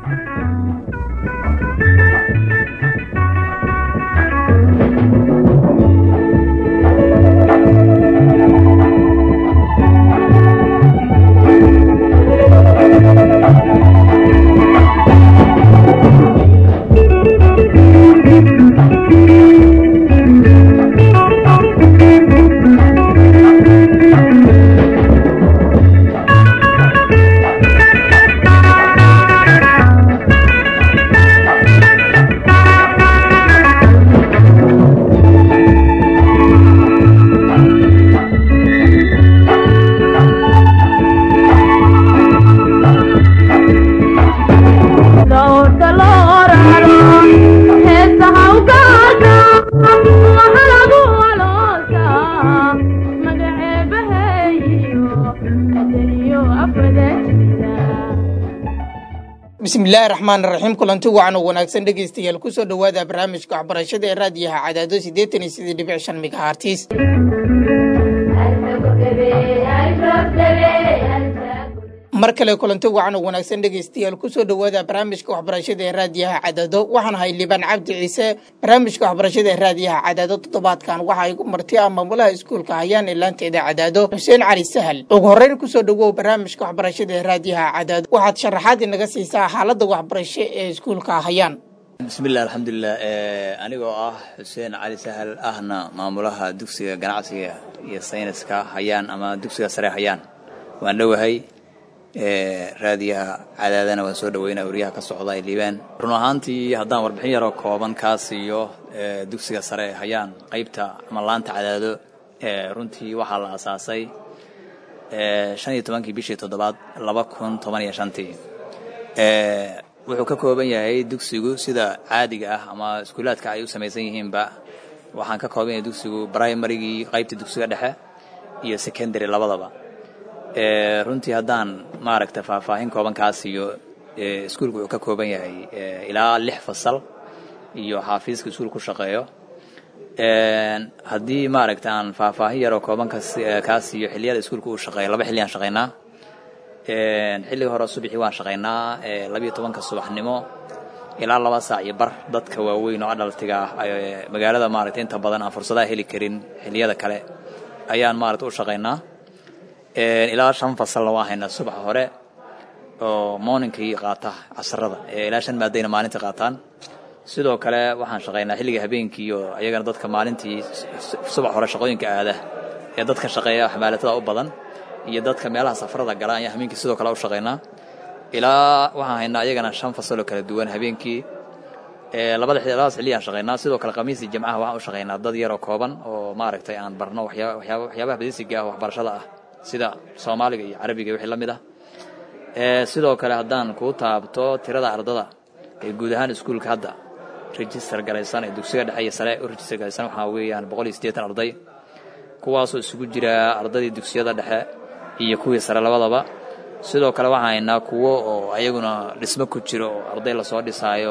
bismillaahi raxmaan raxiim kulanti wacan oo wanaagsan dhegeystayaal kusoo dhowaada barnaamijka waxbarashada ee raadiyaha cadaado siddeetan iyo sidii dhibic shan megahartis mar kale kulanti wacan oo wanaagsan dhegeystayaal kusoo dhowaada barnaamijka waxbarashada ee raadiyaha cadaado waxaan ahay libaan cabdi ciise barnaamijka waxbarashada ee raadiyaha cadaado toddobaadkan waxa igu marti ah maamulaha iskuulka hayaan ee laanteeda cadaado xuseen cali sahal ugu horreyn kusoo dhowow barnaamijka waxbarashada ee raadiyaha cadaado waxaad sharaxaad inaga siisaa xaaladda waxbarasho ee iskuulka hayaan bismillahi alxamdulilah anigoo ah xuseen cali sahal ahna maamulaha dugsiga ganacsiga iyo sayniska hayaan ama dugsiga sare hayaan waan dhowahay raadiyaha cadaadana waan soo dhaweynaa wariyaha ka socda ee liibaan run ahaantii haddaan warbixin yaroo kooban kaa siiyo dugsiga sare hayaan qaybta ama laanta cadaado runtii waxaa la asaasay shan iyo tobankii bishii toddobaad laba kun toban iyo shantii wuxuu ka kooban yahay dugsigu sida caadiga ah ama iskuulaadka ay u samaysan yihiinba waxaan ka kooban yahay dugsigu brimarygii qaybta dugsiga dhexe iyo secondary labadaba runtii haddaan maaragta faahfaahin kooban kaa siiyo iskuulku wuxuu ka kooban yahay ilaa lix fasal iyo xaafiiska iskuul ku shaqeeyo haddii maaragta aan faahfaahin yaroo kooban kaa siiyo xilliyada iskuulka uu shaqeeyo laba xilli aan shaqaynaa xilliga hore subaxii waan shaqaynaa labiyo tobanka subaxnimo ilaa laba saac iyo bar dadka waaweyn oo adhaltiga ah magaalada maaragta inta badan aan fursadaha heli karin xilliyada kale ayaan maaragta u shaqaynaa ilaa shan fasalna waan haynaa subaxa hore oo morninkii qaata casarada ilaa shan maadayna maalintii qaataan sidoo kale waxaan shaqaynaa xilliga habeenkii oo ayagana dadka maalintii subax hore shaqooyinka aada ee dadka shaqeeya xamaalatada u badan iyo dadka meelaha safarada gala ayaan habeenkii sidoo kale u shaqaynaa ilaa waxaan haynaa ayagana shan fasaloo kala duwan habeenkii labada labadaas xilliyaan shaqaynaa sidoo kale khamiisii jimcaha waxaan u shaqaynaa dad yaroo kooban oo maaragtay aan barno waxyaabaha badisiga ah waxbarashada ah sida soomaaliga iyo carabiga wixii la mid ah sidoo kale haddaan kuu taabto tirada ardada ee guud ahaan iskuulka hadda register garaysan ee dugsiga dhexe iyo sare u register garaysan waxaa weeyaan boqol iyo siddeetan arday kuwaasoo isugu jira ardadii dugsiyada dhexe iyo kuwii sare labadaba sidoo kale waxaan haynaa kuwo oo ayaguna dhismo ku jiro oo arday lasoo dhisaayo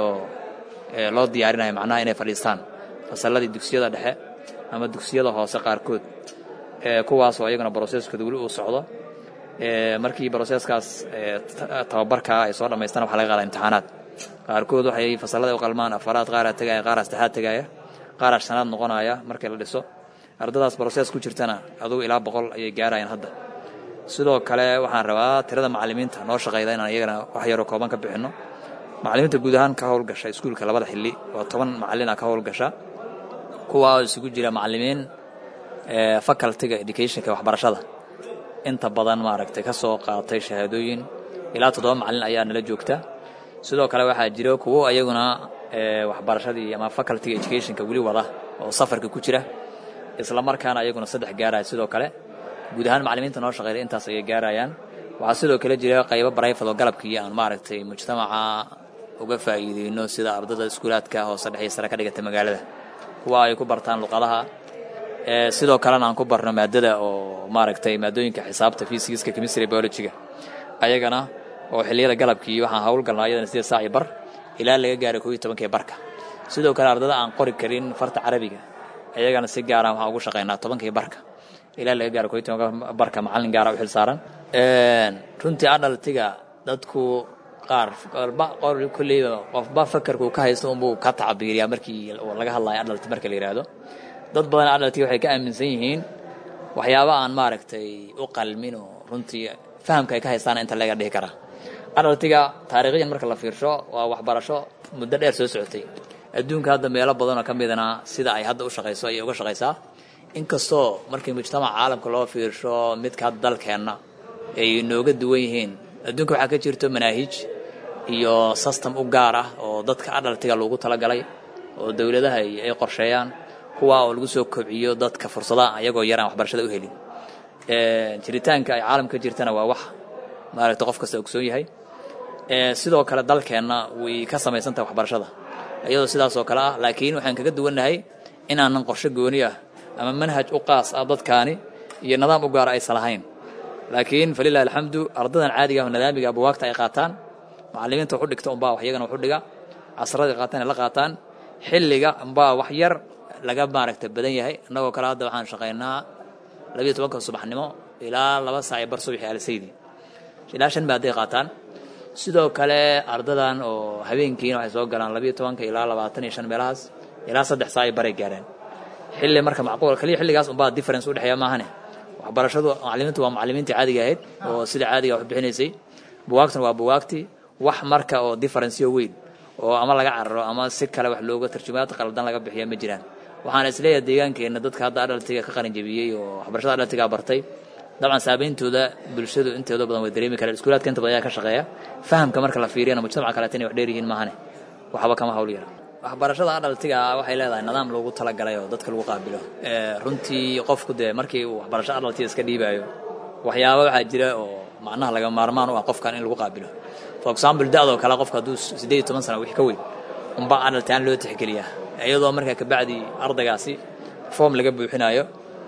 loo diyaarinayo macnaha inay fadhiistaan fasalladii dugsiyada dhexe ama dugsiyada hoose qaarkood kuwaasoo ayaguna broseskooda weli uu socdo markii broseskaas tababarkaa ay soo dhammaystaan waxa laga qaada imtixaanaad qaarkood waxay fasallada u qalmaan afaraad qaaraa tegaya qaaraa saddexaad tegaya qaaraa shanaad noqonaya markii la dhiso ardadaas broses ku jirtana adugu ilaa boqol ayay gaarayaan hadda sidoo kale waxaan rabaa tirada macallimiinta noo shaqayda inaan iyagana wax yaroo kooban ka bixinno macallimiinta guud ahaan ka howlgasha iskuulka labada xilli waa toban macallina ka howlgasha kuwaa isugu jira macallimiin facultyga educationka waxbarashada inta badan maaragtay ka soo qaatay shahaadooyin ilaa toddoba macallin ayaa nala joogta sidoo kale waxaa jira kuwo ayaguna waxbarashadii ama facultyga educationka weli wada oo safarka ku jira isla markaana ayaguna saddex gaaraya sidoo kale guud ahaan macallimiinta noo shaqeeya intaas ayay gaarayaan waxaa sidoo kale jira qaybo barayfad oo galabkii aan maaragtay mujtamaca uga faa'iideyno sida ardada iskuulaadka hoose dhexe sare ka dhigata magaalada kuwa ay ku bartaan luqadaha sidoo kalena aan ku barno maadada oo maaragtay maadooyinka xisaabta fysigiska chemistry biologyga ayagana oo xilliyada galabkii waxaan howlgalnaa ayadana sideed saac iyo bar ilaa laga gaaro koo iyo tobankii barka sidoo kale ardada aan qori karin farta carabiga ayagana si gaara waxaan ugu shaqaynaa tobankii barka ilaa laga gaaro koo iyo tobanka barka macallin gaara u xil saaran runtii adhaltiga dadku qaar qolba qol kolleyba qofba fakarkuu ka haysto unbuu ka tacabiiriyaa markii laga hadlayo adhalti marka la yidhaahdo dad badan adhalti waxay ka aaminsan yihiin waxyaaba aan maaragtay u qalmin oo runtii fahamka ay ka haystaan inta laga dhihi karaa adhaltiga taariikhyan marka la fiirsho waa waxbarasho muddo dheer soo socotay adduunka hadda meelo badanoo ka midana sida ay hadda u shaqayso ayay uga shaqaysaa inkastoo markii mujtamaca caalamka loo fiirsho midka hadda dalkeenna ay nooga duwan yihiin adduunka waxaa ka jirto manaahij iyo system u gaar ah oo dadka adhaltiga lagu talagalay oo dowladaha ay qorsheeyaan kuwa oo lagu soo kobciyo dadka fursadaha ayagoo yaraan waxbarashada u helin jiritaanka ay caalamka jirtana waa wax maaragta qof kasta ogsoon yahay sidoo kale dalkeenna way ka samaysan tahay waxbarashada iyadoo sidaas oo kale ah laakiin waxaan kaga duwannahay inaanan qorshe gooni ah ama manhaj u qaas ah dadkaani iyo nidaam u gaara aysan lahayn laakiin falilahi alxamdu ardadan caadiga ah nidaamiga buwaagta ay qaataan macallimiinta waxu dhigta unbaa wax iyagana waxu dhiga casrada ay qaataan ay la qaataan xilliga unbaa wax yar laga maaragta badan yahay innagoo kale hadda waxaan shaqaynaa labiyo tobanka subaxnimo ilaa laba saac iyo bar subaxi alsaydi ilaa shan maaday qaataan sidoo kale ardadan oo habeenkiina waxay soo galaan labiyo tobanka ilaa labaatan iyo shan meelahaas ilaa saddex saac ay baray gaareen xilli marka macquul kaliya xilligaas unbaa difference udhexeeya maahane waxbarashadu macallimiintu waa macallimiintii caadiga ahayd oo sida caadiga wax bixinaysay buwaagtuna waa buwaagtii wax marka oo differenceyo weyn oo ama laga cararo ama si kale wax looga tarjumaad qaldan laga bixiya ma jiraan waxaan isleeyahay deegaankeenna dadka hadda adhaltiga ka qalinjabiyey oo waxbarashada adhaltigaa bartay dabcan saameyntooda bulshadu intooda badan way dareemi karaan iskuulaadka inta badan ayaa ka shaqeeya fahamka marka la fiiriyana mujtamaca kaleeta inay wax dheer yihiin maahane waxba kama hawl yara waxbarashada adhaltiga waxay leedahay nidaam loogu talagalay oo dadka lagu qaabilo runtii qofku dee markii uu waxbarasho adhaltiga iska dhiibaayo waxyaaba waxaa jira oo macnaha laga maarmaan u ah qofkan in lagu qaabilo for example da-doo kale qofka hadduu siddeed iyo toban sana wix ka weyn unbaa adhaltaan loo tixgeliyaa iyadoo markaa kabacdi ardaygaasi foom laga buuxinayo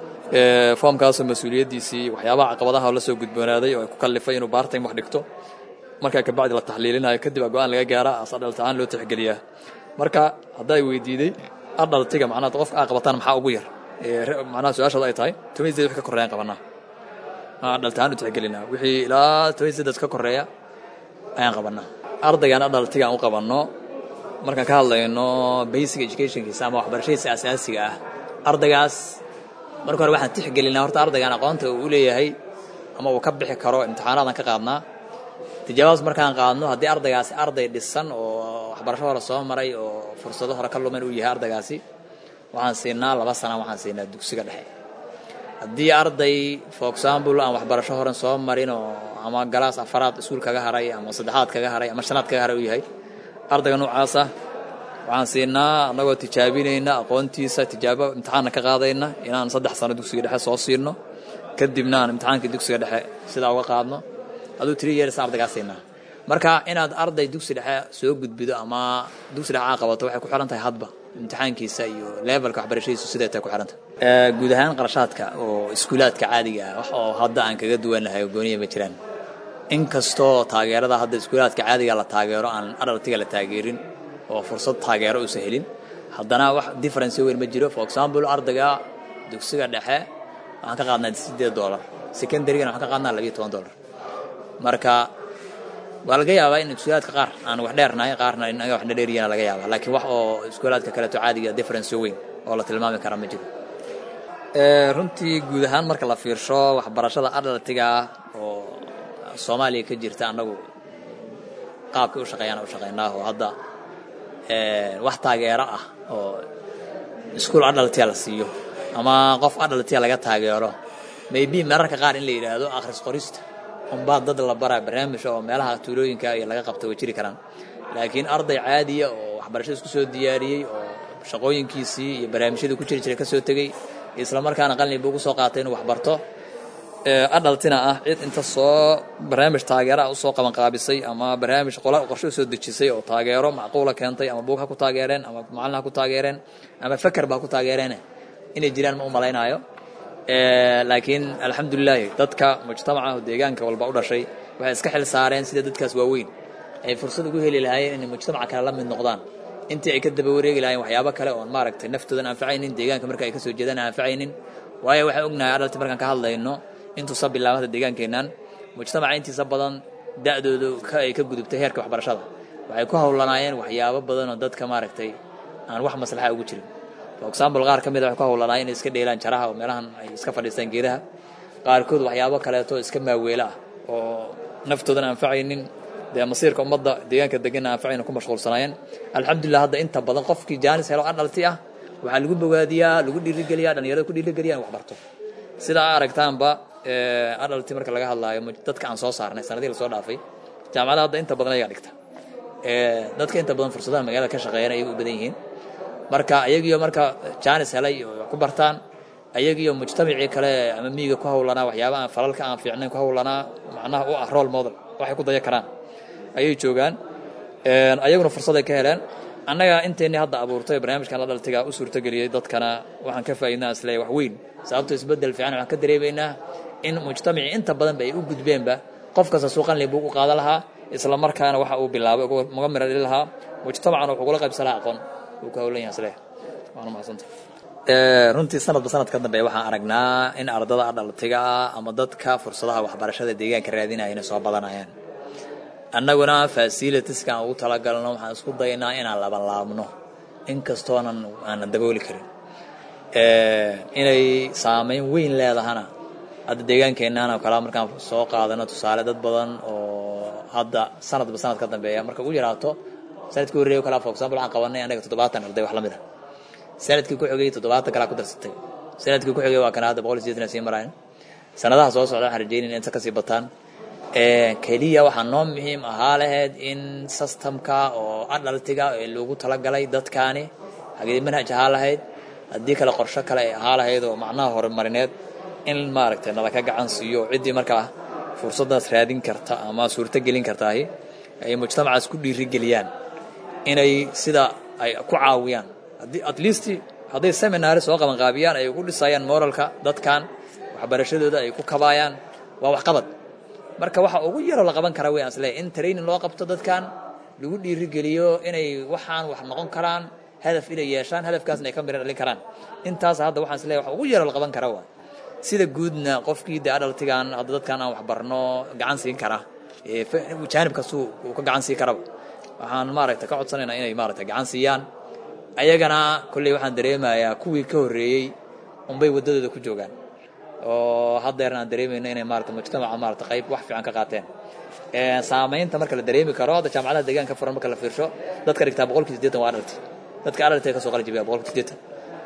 foomkaasoo mas-uuliyaddiisii waxyaabaha caqabadaha la soo gudboonaaday oo ay ku kallifay inuu baartime wax dhigto markaa kabacdi la taxliilinayo kadib a go-aan laga gaara as adhaltaan loo tixgeliyaa marka hadday weydiiday adhaltiga macnaha qofka aa qabataan maxaa ugu yar macnaha su-aashooda ay tahay toban sideed wix ka korreeyaan qabanaa adhaltaan u tixgelinaa wixii ilaa toban sideed ka korreeya ayaan qabanaa ardaygan adhaltiga aan u qabanno markaan ka hadlayno basic educationkiisa ama waxbarashadiisa asaasiga ah ardaygaas marka hore waxaan tixgelinaa horta ardaygan aqoonta uu u leeyahay ama uu ka bixi karo imtixaanaadaan ka qaadnaa tijaabadas markaan qaadno haddii ardaygaasi arday dhisan oo waxbarasho hore soo maray oo fursado hore ka lumen uu yahay ardaygaasi waxaan siinaa laba sana waxaan siinaa dugsiga dhexe haddii arday for example aan waxbarasho horen soo marin oo ama galaas afaraad iskuul kaga haray ama saddexaad kaga haray ama shanaad kaga haray uu yahay ardayga noocaasa waxaan siinaa annagoo tijaabinayna aqoontiisa tijaabo imtixaanna ka qaadayna inaan saddex sano dugsiga dhexe soo siino kadibna aan imtixaankii dugsiga dhexe sidaa uga qaadno aduu tiri yeersa ardaygaa siinaa marka inaad arday dugsi dhexe soo gudbido ama dugsi dhexe aa qabato waxay ku xiran tahay hadba imtixaankiisa iyo levelka waxbarashadiisu siday tahay ku xiran tahay guud ahaan qarashaadka oo iskuulaadka caadiga ah wax oo hadda aan kaga duwannahay oo gooniya ma jiraan inkastoo taageerada hadda iskuulaadka caadiga la taageero aan adhaltiga la taageerin oo fursad taageero uusan helin haddana wax difference weyn ma jiro for example ardayga dugsiga dhexe waxaan ka qaadnaa sideed dollar secondarygana waxaan ka qaadnaa labiyo toban dollar marka waa laga yaabaa in iskuulaadka qaar aan wax dheernahay qaarna inaga waxna dheeriyana laga yaabaa laakiin wax oo iskuulaadka kaleeto caadiga difference weyn oo la tilmaami kara ma jiro runtii guud ahaan marka la fiirsho waxbarashada adhaltiga oo soomaaliya ka jirta annagu qaabkay u shaqeeyaan u shaqeynaa oo hadda wax taageero ah oo iskuol adhaltiya la siiyo ama qof adhaltiya laga taageero maybe mararka qaar in la yidhaahdo akhris qorista unbaa dad la baraa barnaamija oo meelaha tuulooyinka iyo laga qabta way jiri karaan laakiin arday caadiya oo waxbarashada isku soo diyaariyey oo shaqooyinkiisii iyo barnaamijyadii ku jiri jiray ka soo tegey isla markaana qalin buu ugu soo qaatay inuu waxbarto adhaltina ah cid inta soo barnaamij taageera ah usoo qabanqaabisay ama barnaamij qola qorshe usoo dejisay oo taageero macquula keentay ama buug ha ku taageereen ama macallin ha ku taageereen ama faker ba ha ku taageereen inay jiraan ma u malaynaayo laakiin alxamdulilaahi dadka mujtamaca oo deegaanka walba u dhashay waxay iska xil saareen sida dadkaas waaweyn ay fursad ugu heli lahaayeen inay mujtamaca kale la mid noqdaan intii ay ka daba wareegi lahayen waxyaabo kale oon maaragtay naftoodan anfacaynin deegaanka marka ay ka soo jeedaan anfacaynin waayo waxaan ognahay adhalti markaan ka hadlayno intuusa bilaabanta deegaankeennan mujtamaca intiisa badan da-doodu ay ka gudubtay heerka waxbarashada waxay ku howlanaayeen waxyaabo badan oo dadka maaragtay aan wax maslaxa ugu jirin for example qaar ka mid a waxay ku howlanaayeen inay iska dheelaan jaraha oo meelahan ay iska fadhiistaan geedaha qaarkood waxyaabo kaleeto iska maaweelo ah oo naftoodan anfacaynin dee masiirka ummadda deegaanka deganna anfacayna ku mashquulsanaayeen alxamdulilah hadda inta badan qofkii jaanis helo adhalti ah waxaa lagu bogaadiyaa lagu dhiirigeliyaa dhalinyarada ku dhiirigeliya in wax barto sidaa aragtaanba adhalti marka laga hadlaayo dadka aan soo saarnay sanadihii lasoo dhaafay jaamacada hadda inta badan ayagaa dhigta dadka inta badan fursadaha magaalada ka shaqeeyana ayaga u badan yihiin marka ayagiyo marka jaanis helay oo wax ku bartaan ayagiyo mujtamacii kale ama miyiga ku howlanaa waxyaaba aan falalka aan fiicnayn ku howlanaa macnaha u ah role model waxay ku daya karaan ayay joogaan ayaguna fursaday ka heleen annaga inteennii hadda abuurtay barnaamijkan la dhaltiga u suurtageliyey dadkana waxaan ka faa'iidnaa isleeyahay wax weyn sababto isbeddel fiican waxaan ka dareemaynaa in mujtamacii inta badanba ay u gudbeenba qof kasta suuqan leh buu u qaadan lahaa isla markaana waxa uu bilaabay uga mira dhili lahaa mujtamacana wuxuu kula qaybsan lahaa aqoon uu ka howlan yahay isleeyahay waana mahadsanta runtii sanadba sanad ka dambeeya waxaan aragnaa in ardada adhaltiga ah ama dadka fursadaha waxbarashada deegaanka raadinaya inay soo badanayaan annaguna fasilitiska aan ugu talagalno waxaan isku daynaa inaan labanlaabno inkastoonan aanan dabooli karin inay saameyn weyn leedahana hadda deegaankeennan oo kale markaan soo qaadano tusaale dad badan oo hadda sanadba sanad ka dambeeya marka ugu yaraato sanadkii horreeya o kale for example waxaan qabanay anaga toddobaatan arday wax la mid a sanadkii ku xigay toddobaatan kalaa ku darsatay sanadkii ku xigay waa kana hadda boqol iyo sideetan sii marayan sanadaha soo socda waxaan rajeynayna inta kasii bataan keliya waxaa noo muhiim ahaa lahayd in systemka oo adhaltiga ee loogu talagalay dadkaani hagee manhaj ahaa lahayd haddii kale qorsho kale ay ahaa lahayd oo macnaha horumarineed in maaragtay nalaka gacan siiyo ciddii markaa fursaddaas raadin karta ama suurto gelin kartaahi ay mujtamacaas ku dhiirigeliyaan inay sida ay ku caawiyaan haddii at least hadday seminary soo qabanqaabiyaan ay ugu dhisayaan moralka dadkan waxbarashadooda ay ku kabaayaan waa waxqabad marka waxa ugu yaroo la qaban karaa weyaan isleeyahay in training loo qabto dadkan lagu dhiirigeliyo inay waxaan wax noqon karaan hadaf inay yeeshaan hadafkaasna ay ka mira dhalin karaan intaas hadda waxaan isleeyahay waxa ugu yaroo la qaban karaa waa sida guudna qofkii dee adhaltigan hadda dadkan aan wax barno gacan siin kara jaanib kastuu uu ka gacan siin karaba waxaan maaragtay ka codsanaynaa inay maaragtay gacan siiyaan ayagana kolley waxaan dareemayaa kuwii ka horreeyey unbay waddadooda ku joogaan oo haddeerna aan dareemayno inay maarata mujtamaca maarata qayb wax fiican ka qaateen saamaynta marka la dareemi karo hadda jaamacadaha deegaanka furan marka la fiirsho dadka dhigtaa boqolkii siddeetan waa adhalti dadka adhalti ka soo qali jibiya boqolkii siddeetan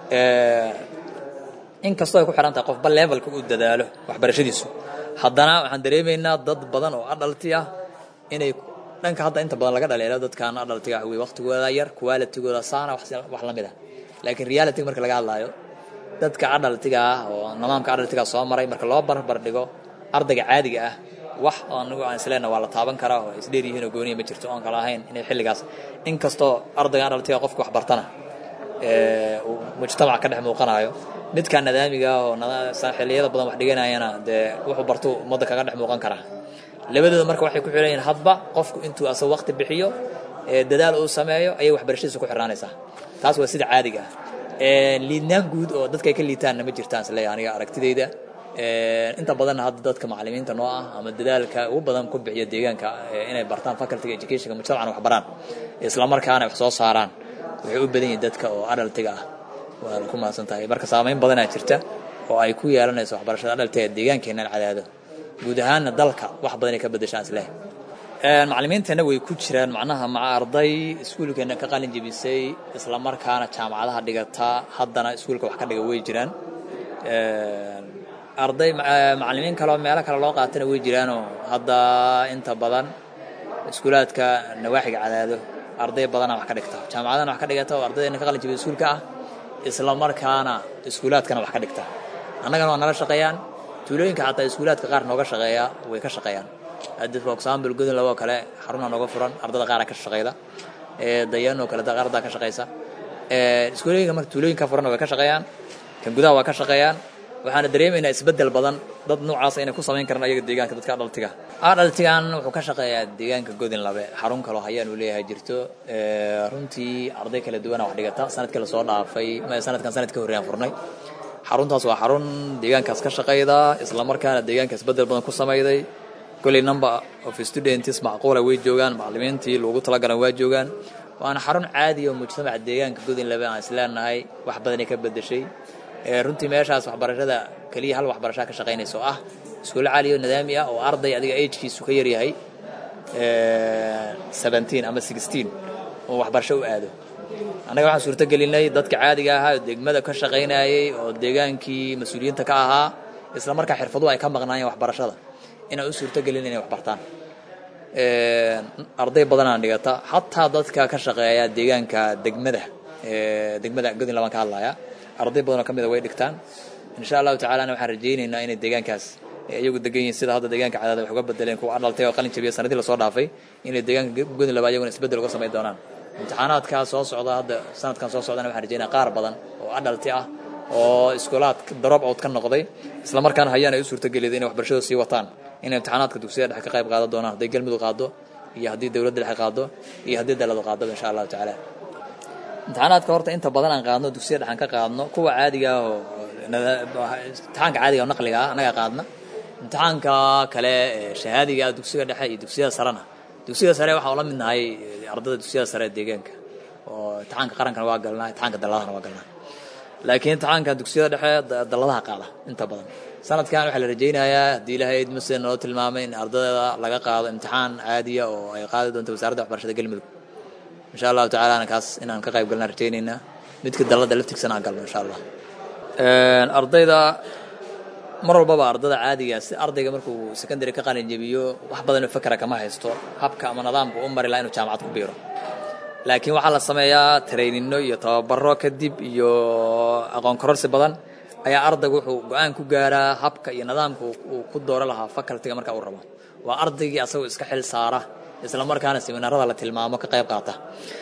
inkastoo ay ku xiran tahay qofba levelka uu dadaalo waxbarashadiisu haddana waxaan dareemaynaa dad badan oo adhalti ah inay dhanka hadda inta badan laga dhaleelo dadkan adhaltiga ah wey waqtigooda yar qualitigooda saana wax la mid ah laakiin reality marka laga hadlaayo dadka adhaltiga ah oo nidaamka adhaltiga soo maray marka loo barbar dhigo ardayga caadiga ah wax anigu aan isleena waa la taaban karaa oo isdheer yihiin oo gooniya ma jirto oon kala ahayn inay xilligaas inkastoo ardayga adhaltiga qofka wax bartana uu mujtamac ka dhex muuqanayo midka nadaamiga ah oo xilliyada badan wax dhiganayana dee wuxuu barto ummadda kaga dhex muuqan karaa labadooda marka waxay ku xiran yihiin hadba qofku intuu asag waqti bixiyo dadaal uu sameeyo ayay waxbarashadiisa ku xirnaanaysaa taas waa sida caadiga ah liidnaan guud oo dadka ay ka liitaanna ma jirtaan isleeyahay aniga aragtidayda inta badanna hadda dadka macallimiinta noo ah ama dadaalka ugu badan ku bixiya deegaanka inay bartaan facultyga educationka mujtamacana wax baraan isla markaana wax soo saaraan waxay u badan yihiin dadka oo adhaltiga ah waana ku mahadsan tahay marka saamayn badanaa jirta oo ay ku yeelanayso waxbarashada adhaltiga deegaankeennan cadaado guud ahaanna dalka wax badan ay ka bedeshaan isleh macallimiinteenna way ku jiraan macnaha maca arday iskuulkeenna ka qalin jebisay isla markaana jaamacadaha dhigata haddana iskuulka wax ka dhiga way jiraan arday macallimiin kaleoo meelo kale loo qaatana way jiraanoo hadda inta badan iskuulaadka nawaaxiga cadaado arday badanaa wax ka dhigta jaamacadana wax ka dhigata oo ardaydeena ka qalin jebisa iskuulka ah isla markaana iskuulaadkana wax ka dhigta annagana waa nala shaqeeyaan tuulooyinka xataa iskuulaadka qaar nooga shaqeeya way ka shaqeeyaan hadda for example godon laboo kale xaruna nooga furan ardada qaara ka shaqeyda dayan oo kale ardaa ka shaqeysa iskuulooyinka marka tuulooyinka furan way ka shaqeeyaan kan gudaha waa ka shaqeeyaan waxaana dareemaynaa isbeddel badan dad noocaas inay ku samayn karaan ayaga deegaanka dadka adhaltiga adhaltigan wuxuu ka shaqeeyaa deegaanka godin labe xarun kaloo hayaan uu leeyahay jirto runtii arday kala duwana wax dhigata sanadkii lasoo dhaafay sanadkan sanad ka horreeyaan furnay xaruntaas waa xarun deegaankaas ka shaqayda isla markaana deegaanka isbeddel badan ku samayday kolley number of students macquula way joogaan macallimiintii loogu talagalan waa joogaan waana xarun caadi oo mujtamaca deegaanka godinlaba aan isleenahay wax badanay ka bedeshay runtii meeshaas waxbarashada keliya hal waxbarashaa ka shaqaynaysa oo ah iskuulo caali oo nidaami ah oo arday adiga agkiisu ka yaryahay seventeen ama sixteen oo waxbarasho u aado annaga waxaan suurto gelinay dadka caadiga ahaa oo degmada ka shaqaynayay oo deegaankii mas-uuliyiinta ka ahaa isla markaa xirfaduhu ay ka maqnaayeen waxbarashada inaan u suurto gelin inay wax bartaan arday badanaan dhigata xataa dadka ka shaqeeya deegaanka degmada degmada godin labaan ka hadlaya arday badanoo ka mida way dhigtaan insha allahu tacalana waxaan rajaynaynaa inay deegaankaas iyagu degan yihiin sida hadda deegaanka cadaada wax uga bedeleen kuwa adhaltay oo qalin jabiya sanadii lasoo dhaafay inay deegaanka godin laba iyaguna isbedel uga samayn doonaan imtixaanaadkaa soo socda hadda sanadkan soo socdana waxaan rajaynaa qaar badan oo adhalti ah oo iskuulaad drop out ka noqday isla markaana hayaan ay u suurtageliday inay waxbarashada sii wataan inay imtixaanaadka dugsiyada dhexe ka qayb qaadan doonaan hadday galmudug qaado iyo haddii dowladda dhexe qaado iyo haddii daladu qaadaba insha allahu tacaala imtixaanaadka horta inta badan aan qaadno dugsiyada dhexan ka qaadno kuwa caadiga ah oo imtixaanka caadiga oo naqliga ah annaga qaadna imtixaanka kale shahaadiga ah dugsiga dhexe iyo dugsiyada sarena dugsiga sare waxaan ula midnahay ardada dugsiyada sare ee deegaanka oo imtixaanka qarankana waa galnaa imtixaanka daladana waa galnaa laakiin imtixaanka dugsiyada dhexe daladaha qaada inta badan sanadkan waxaa la rajaynayaa haddii ilahay idmase noo tilmaamay in ardayda laga qaado imtixaan caadiya oo ay qaadi doonto wasaaradda waxbarashada galmudug insha allahu tacalana kaas inaan ka qayb galnaan rajaynaynaa midka dalada laftigsana aan galno insha allah ardayda mar walbaba ardada caadiga si ardayga markuu secondary ka qalin jebiyo wax badanoo fakera kama haysto habka ama nidaamka u mari laha inuu jaamacad ku biiro laakiin waxaa la sameeyaa trainino iyo tababaro kadib iyo aqoon kororsi badan ayaa ardaygu wuxuu go-aan ku gaaraa habka iyo nidaamka uu ku dooro lahaa facultiga marka uu rabo waa ardaygii asagoo iska xil saara isla markaana seminaarada la tilmaamo ka qayb qaata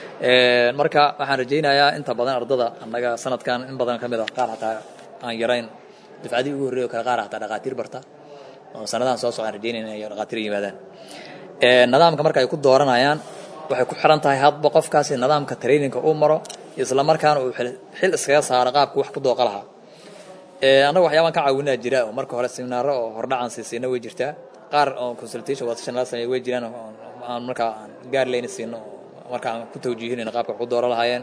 marka waxaan rajaynayaa inta badan ardada annaga sanadkan in badan ka mid a qaar hataa aan yarayn dufcadii ugu horreeyo kale qaar hataa dhaqaatiir barta oo sanadahan soo socdaan rajaynayna inay dhaqaatiir yimaadaan nidaamka marka ay ku dooranayaan waxay ku xiran tahay hadba qofkaasi nidaamka traininka uu maro isla markaana uu xil iskaga saaro qaabku wax ku dooqa lahaa annaga waxyaabaan ka caawinaa jira oo marka hore seminaaro oo hordhacan siisiina way jirtaa qaar oo consultation watashan la sameeya way jiraan aan markaa aan gaar leyna siino marka aan ku tawjiihinayno qaabka wax ku dooro lahaayeen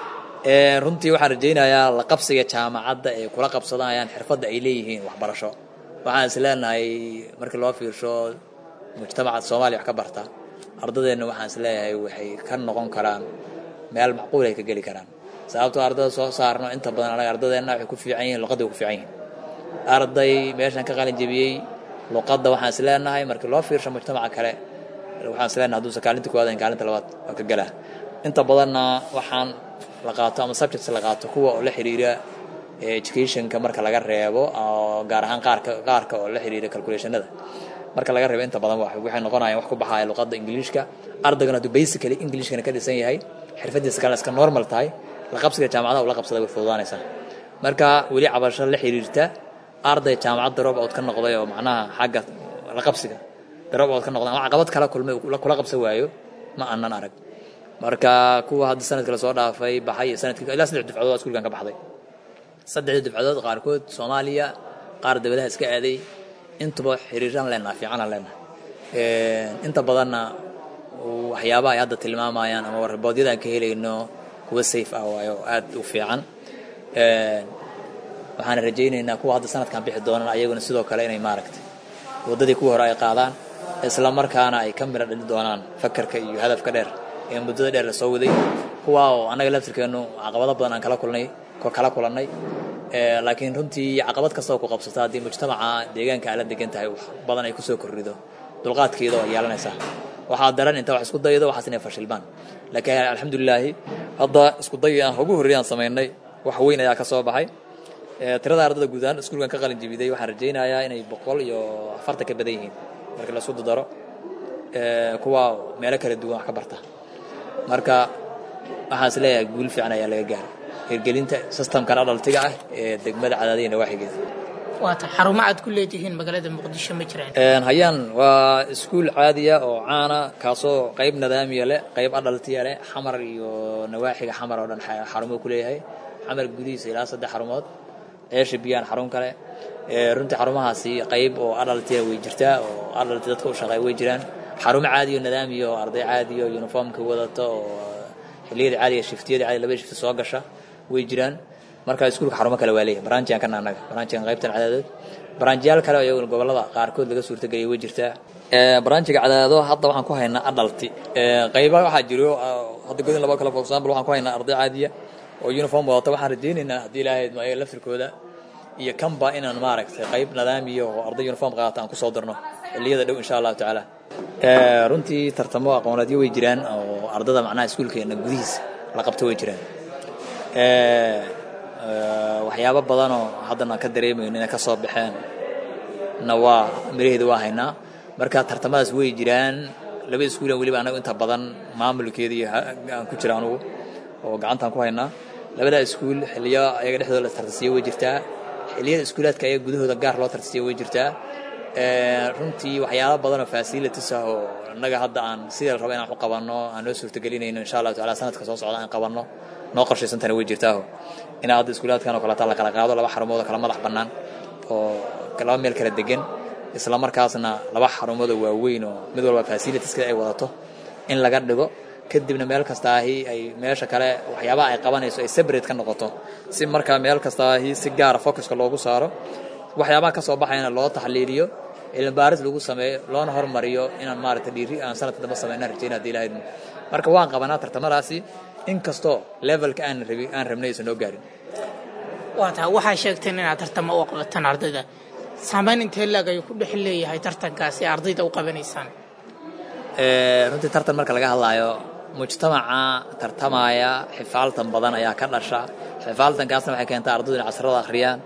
runtii waxaan rajaynayaa la qabsiga jaamacadda ee kula qabsanayaan xirfadda ay leeyihiin waxbarasho waxaan is leenahay markii loo fiirsho mujtamaca soomaaliya wax ka barta ardadeenna waxaan is leeyahay waxay ka noqon karaan meel macquul ay ka geli karaan sababtoo ardada soo saarno inta badan anaga ardadeenna waxay ku fiican yihiin luqadda way ku fiican yihiin arday meeshan ka qalin jebiyey luqadda waxaan is leenahay markii loo fiirsho mujtamaca kale waxaan is leenahay hadduusan kaalinta koowaad in kaalinta labaad waa ka galaa inta badanna waxaan la qaato ama subjects la qaato kuwa oo la xiriira educationka marka laga reebo oo gaar ahaan qaarka qaarka oo la xiriira calculationada marka laga reebo inta badan waxay noqonayaan wax ku baxaya luqadda ingiliishka ardaygana hadduu basically englishkana ka dhisan yahay xirfadiisa kale iska normal tahay la qabsiga jaamacadaha ula qabsada way fududaanaysaa marka weli cabasho la xiriirta arday jaamacad drop out ka noqday oo macnaha xagga la qabsiga drop out ka noqday ama caqabad kala kulmay kula qabsan waayo ma aanan arag marka kuwa hadda sanadka la soo dhaafay baxay sanadkii ilaa saddex dufcadood iskuulkan ka baxday saddexdii dufcadood qaarkood soomaaliya qaar dawladaha iska aaday intuba xiriiraan leenaha fiicanaan leenaha inta badanna waxyaabaha ay hadda tilmaamayaan ama raboodyada aan ka helayno kuwa safe ah waayo aad u fiican waxaan rajaynaynaa kuwa hadda sanadkan bixi doonaan ayaguna sidoo kale inay maaragtay waddadii kuwa hore ay qaadaan isla markaana ay ka miro dhali doonaan fakarka iyo hadafka dheer ee muddada dheer la soo waday kuwa oo annaga laftirkeennu caqabado badan aan kala kulnay kala kulannay laakiin runtii caqabad kastoo ku qabsata haddii mujtamaca deegaanka aala degan tahay wax badan ay kusoo korrido dulqaadkeeda oo yeelanaysaa waxaa daran inta wax isku daydo waxaas inay fashilmaan laakiin alxamdulilaahi hadda isku dayii aan ugu horreeyaan samaynay wax weyn ayaa ka soo baxay tirada ardada guud ahaan iskuulkan ka qalin jebiday waxaan rajaynayaa inay boqol iyo afartan ka badan yihiin markii la isku daro kuwa meelo kala duwan wax ka barta marka waxaan is leeyahay guul fiican ayaa laga gaaray hirgelinta systemkan adhaltiga ah ee degmada cadaadiya nawaaxigeeda waata xarumo aad ku leedihiin magaalada muqdisho ma jiraan hayaan waa iskuul caadiya oo caana kaasoo qayb nidaamiya leh qayb adhaltiya leh xamar iyo nawaaxiga xamar oo dhan xarumo ku leeyahay xamar gudihiisa ilaa saddex xarumood ceesha biyaan xarun kale runtii xarumahaasi qayb oo adhaltiya way jirtaa oo adhalti dadka u shaqeeya way jiraan xarumo caadiyo nidaamiyo oo arday caadiyo uniformka wadata oo xilliyada caadiga shiftiyada caadiga labada shifti soo gasha way jiraan marka iskuulka xarumo kale waa leeyahay baraanjiyan kana annaga baraanjiyan qaybtan cadaadood baraanjiyaal kale oo iyaguna gobollada qaarkood laga suurtageliyay way jirtaa baraanjiga cadaado hadda waxaan ku haynaa adhalti qayba waxaa jiro hadda godin laba kale for example waxaan ku haynaa arday caadiya oo uniform wadata waxaan rajaynaynaa haddii ilaahay ayaga laftirkooda iyo kanba inaan maaragtay qayb nidaamiyo oo arday uniform qaata aan kusoo darno xilliyada dhow insha allahu tacaala runtii tartamo aqooneedyo way jiraan oo ardada macnaha iskuulkeena gudihiisa la qabto way jiraan waxyaabo badanoo haddana ka dareemayno inay ka soo baxeen na waa miraheeda waa haynaa marka tartamadaas way jiraan laba iskuulan weliba anagu inta badan maamulkeeda iyo aan ku jira anugu oo gacantaan ku haynaa labada iskuul xiliyo ayaga dhexdooda la tartasiyo way jirtaa xilliyada iskuulaadka ayaga gudahooda gaar loo tartasiyo way jirtaa runtii waxyaalo badan oo facilities ah oo innaga hadda aan sida la rabo inaan u qabanno aan noo suurtagelinayno insha allahu taala sanadka soo socda aan qabanno noo qorshaysantana way jirtaaho in hadda iskuulaadkan oo kaleta la kala qaado laba xarumood oo kala madax bannaan oo laba meel kala degan isla markaasna laba xarumood oo waaweyn oo mid walba facilitieska ay wadato in laga dhigo kadibna meel kastaahi ay meesha kale waxyaabaha ay qabanayso ay separate ka noqoto si markaa meel kastaahi si gaara focuska loogu saaro waxyaabaha ka soo baxayana loo taxliiliyo cilmibaaris lagu sameeyo loona hormariyo inaan maaragta dhiiri aan sanadka dambe sameyna rajayna hadii ilahayd marka waan qabanaa tartamadaasi inkastoo levelka aan rabi aan rabnay aysan noo gaarin waa tahay waxaa sheegteen inaad tartamo u qabataan ardayda saamayn intee laag ayuu ku dhex leeyahay tartankaasi ardayda u qabanaysaan runtii tartan marka laga hadlaayo mujtamaca tartamaya xifaaltan badan ayaa ka dhasha xifaaltankaasna waxay keentaa ardaydu inay casrada akhriyaan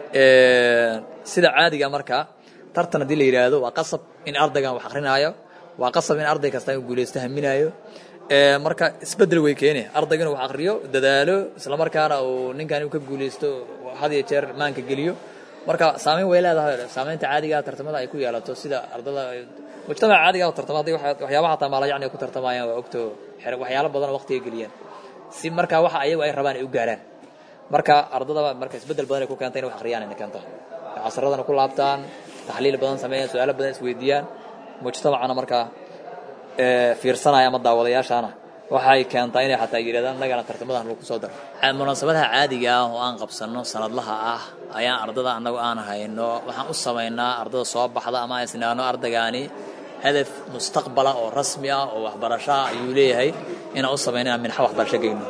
sida caadiga marka tartan haddii la yidhaahdo waa qasab in ardaygan wax akrinaayo waa qasab in arday kasta uu guulaysto haminaayo marka isbedel way keeni ardayga inuu wax akriyo dadaalo islamarkaana uu ninkan uu ka guulaysto had iyo jeer maanka geliyo marka saameyn way leedahay saameynta caadiga tartamada ay ku yeelato sida ardada mujtamaca caadiga oo tartama haddii waxyaabaha hataa maala yacni ay ku tartamayaan waa ogto waxyaalo badan oo waqtiga geliyaan si marka waxa ayagu ay rabaan ay u gaaraan marka ardada marka isbedel badan ay ku keenta in wax akhriyaan inay keento casradana ku laabtaan taxliil badan sameeyaan su-aalo badan isweydiiyaan mujtamacana markaa fiirsanaya ama daawadayaashaana waxay keentaa inay xataa yidhahdaan annagana tartamadan lagu soo daro munaasabadaha caadiga ah oo aan qabsanno sanadlaha ah ayaan ardada annagu aan hayno waxaan u samaynaa ardada soo baxda ama aan isnaano ardaygaani hadaf mustaqbala oo rasmi ah oo waxbarashaa ayuu leeyahay inaan u samayno inaan minxo waxbarasho geyno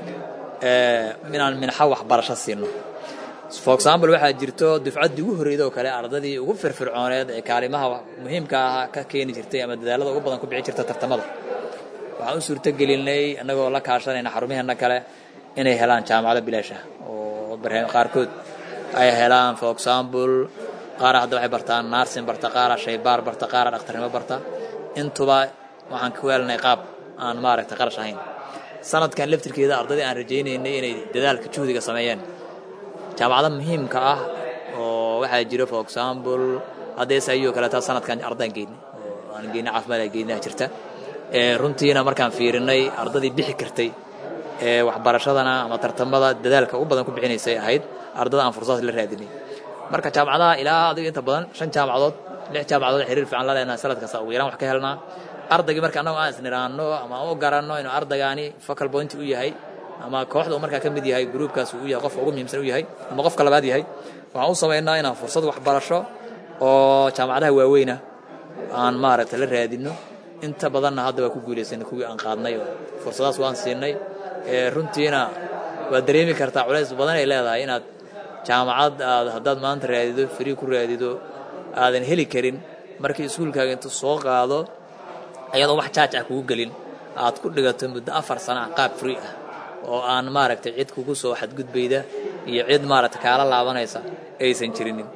inaan minxo waxbarasho siino for example waxaa jirto dufcaddii ugu horreyda oo kale ardadii ugu firfircooneed ee kaalimaha muhiimka ah ka keeni jirtay ama dadaalada ugu badan ku bixi jirta tartamada waxaan u suurtogelinay annagoo la kaashanayna xarumaheenna kale inay helaan jaamacado bilaash ah oo qaarkood ay helaan for example qaara hadda waxay bartaan narsin barta qaara shaybaar barta qaara dhakhtarnimo barta intuba waxaan ku weelanay qaab aan maaragtay qarash ahayn sanadkan laftirkeeda ardadii aan rajaynaynay inay dadaalka juhdiga sameeyeen jaamacado muhiimka ah oo waxaa jira for example hadda sayoo kaleeta sanadkan ardaan geynay oo aan geynay caafimaad aan geynaa jirta runtiina markaan fiirinay ardadii bixi kartay ee waxbarashadana ama tartamada dadaalka ugu badan ku bixinaysay ahayd ardada aan fursad la raadinay marka jaamacadaha ilaa adiga inta badan shan jaamacadood lix jaamacadood xiriir fiican la leenahay sanad kasta ugu yaraan wax ka helnaa ardaygii marka annagu aan isniraanno ama u garanno inuu ardaygaani focal point u yahay ama kooxda uu markaa ka mid yahay gruubkaas uu yahay qofka ugu muhiimsan u yahay ama qofka labaad yahay waxaan u samaynaa inaan fursad waxbarasho oo jaamacadaha waaweyna aan maaragtay la raadinno inta badanna hadda waa ku guulaysanay kuwii aan qaadnay oo fursadaas waan siinay runtiina waad dareemi kartaa culays badan ay leedahay inaad jaamacad aad haddaad maanta raadido free ku raadido aadan heli karin markii iskuulkaaga intuu soo qaado ayadoo wax jaaj ah kugu gelin aad ku dhigato muddo afar sana ah qaab free ah oo aan maaragtay cid kugu soo xadgudbayda iyo cid maaragtay kaala laabanaysa aysan jirinin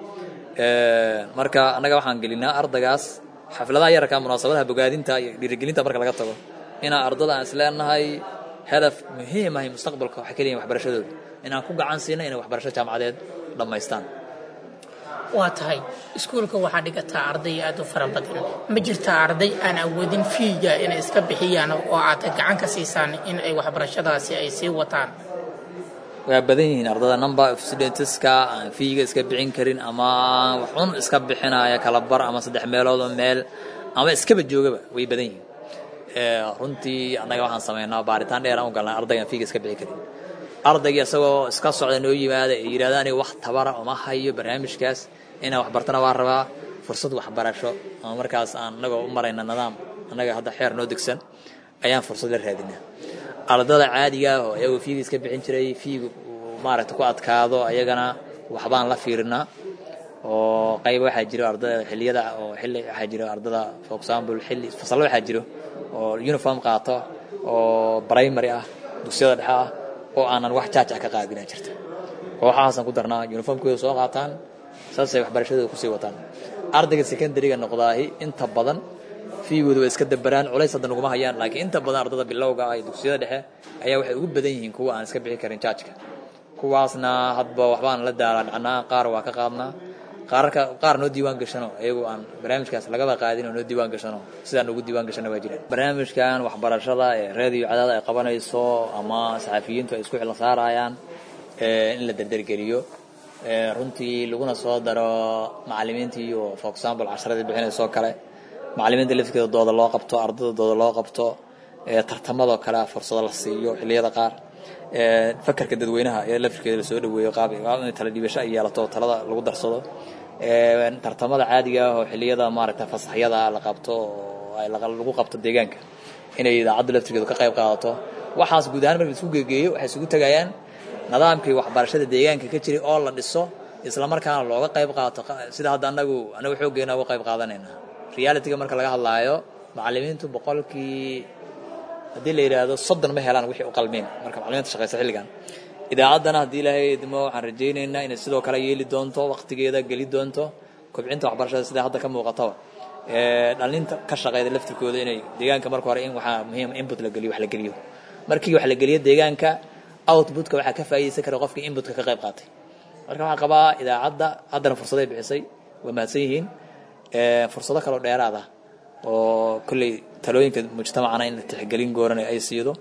marka annaga waxaan gelinaa ardaygaas xafladaha yararka munaasabadaha bogaadinta iyo dhiirigelinta marka laga tago inaan ardada aan isleenahay hadaf muhiim ahay mustaqbalka waxay ka leeyihin waxbarashadooda inaan ku gacan siino inay waxbarasho jaamacadeed dhammaystaan waa tahay iskuulka waxaa dhigataa arday aad u fara badan ma jirtaa arday aan awoodin fiiga inay iska bixiyaan oo aad gacan ka siisaan in ay waxbarashadaasi ay sii wataan waa badan yihiin ardada number of studentska aan fiiga iska bixin karin ama waxun iska bixinaya kala bar ama saddex meelood oo meel ama iskaba joogaba way badan yihiin runtii annaga waxaan sameynaa baaritaan dheer aan u galnaa ardaygaan fiiga iska bixin karin ardaygii isagoo iska socda noo yimaada ee yidhahda aniga wax tabara uma hayo barnaamijkaas inaan waxbartana waa rabaa fursad waxbarasho ama markaas aan annagoo u marayna nidaam annaga hadda xeer noo degsan ayaan fursad la raadinaa ardada caadiga ah oo iyagoo fiiga iska bixin jiray fiiga maaragta ku adkaado ayagana waxbaan la fiirinaa oo qayb waxaa jiro ardada xilliyada oo xilli waxaa jiro ardada for example xilli fasallo waxaa jiro oo uniform qaato oo primary ah dugsiyada dhexe ah oo aanan wax jaaj ah ka qaadinaa jirta kooxahaasaan ku darnaa uniformkooda soo qaataan saasay waxbarashadooda kusii wataan ardayga secondary-ga noqdaahi inta badan fiigooda waa iska dabaraan culays hadda naguma hayaan laakiin inta badan ardada bilowga ah iyo dugsiyada dhexe ayaa waxay ugu badan yihiin kuwa aan iska bixi karin jaajka kuwaasna hadba waxbaan la daala dhacnaa qaar waa ka qaadnaa qaarka qaar noo diiwaan gashano iyagu aan barnaamijkaas lagaba qaadin oo noo diiwaan gashano sidaan ugu diiwaan gashana waa jiraan barnaamijkan waxbarashada ee raadiyo cadaada ay qabanayso ama saxafiyiintu ay isku xillan saarayaan in la derdergeliyo runtii laguna soo daro macalimiintii iyo for example casharadii bixinaysoo kale macalimiinta lafkeeda dooda loo qabto ardada dooda loo qabto tartamadoo kale fursado la siiyo xilliyada qaar fakarka dadweynaha ee lafirkeeda lasoo dhaweeyo qaab in tala dhiibasho ay yeelato talada lagu darsado tartamada caadiga ah oo xilliyada maaragta fasaxyada la qabto oo lagu qabto deegaanka inay idaacadda laftirkeedu ka qayb qaadato waxaas guud ahaan marka isku geegeeyo waxay isugu tagayaan nidaamkii waxbarashada deegaanka ka jiray oo la dhiso isla markaana looga qayb qaato sida hadda anagu anagu xooggeena uga qayb qaadanayna realityga marka laga hadlaayo macalimiintu boqolkii haddii la yidhaahdo soddon ma helaan wixii u qalmeen marka macalimiinta shaqeysa xilligan idaacaddana haddii ilaahay idmo waxaan rajaynaynaa inay sidoo kale yeeli doonto waqtigeeda geli doonto kobcinta waxbarashada sida hadda ka muuqataba dhalinta ka shaqeyda laftirkooda inay deegaanka marka hore in waxaa muhiim input la geliyo wax la geliyo markii wax la geliyo deegaanka outputka waxaa ka faa'iidaysan kara qofkii inputka ka qayb qaatay marka waxaan qabaa idaacadda haddana fursaday bixisay waa mahadsan yihiin fursado kaloo dheeraad ah oo kolley talooyinka mujtamacana in la tixgelin goorana ay siido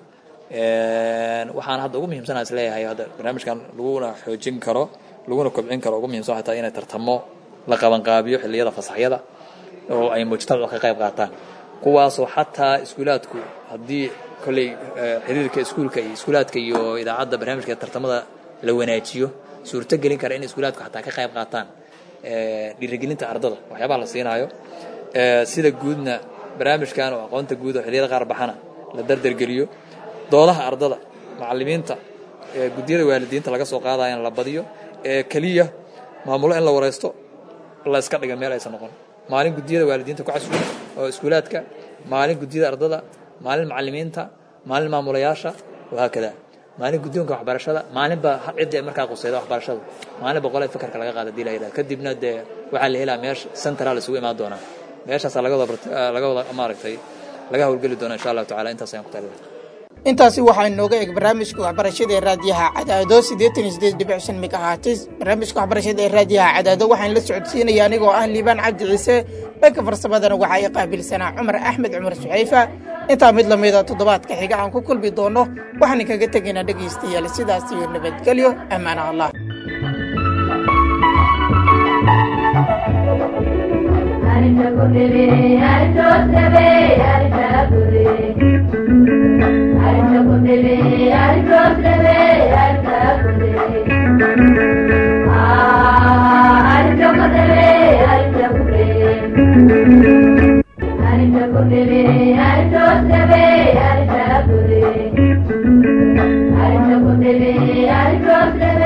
waxaan hadda ugu muhiimsanaa is leeyahay hadda barnaamijkan laguna xoojin karo laguna kobcin karo ugu muhiimsan waxay tahay inay tartamo la qabanqaabiyo xilliyada fasaxyada oo ay mujtamacu ka qayb qaataan kuwaasoo xataa iskuulaadku haddii kolley xiriirka iskuulka iyo iskuulaadka iyo idaacadda barnaamijka tartamada la wanaajiyo suurto gelin kara in iskuulaadku xataa ka qayb qaataan dhiirigelinta ardada waxyaabaha la siinaayo sida guudna barnaamijkan oo aqoonta guud oo xilliyada qaar baxana la dardargeliyo doodaha ardada macalimiinta guddiyada waalidiinta laga soo qaadaya in la badiyo ee keliya maamulo in la wareysto la iska dhiga meel aysan noqon maalin guddiyada waalidiinta ku casuula oo iskuulaadka maalin guddiyada ardada maalin macalimiinta maalin maamulayaasha wahaakada maalin guddoonka waxbarashada maalinba cidda markaa quseyda waxbarashada maalin boqolee fakarka laga qaada hadii la yidhaha kadibna dee waxaa la helaa meesha central isugu imaan doonaa meeshaasaa laga wada laga wada maaragtay laga howlgeli doona insha allahu tacala intaas ayaan ku taliya intaasi waxaa inooga eg barnaamijka waxbarashada ee raadiyaha cadaado siddeetan iyo siddeed dhibic shan megahatis barnaamijka waxbarashada ee raadiyaha cadaado waxaan la socodsiinaya anigoo ah liibaan cabdi ciise dhanka farsamadana waxaa i qaabilsanaa cumar axmed cumar suxayfa intaa mid lamida toddobaadka xiga aan ku kulmi doono waxaan kaga tegaynaa dhegaystayaal sidaas iyo nabadgelyo ammaana allah Thank you.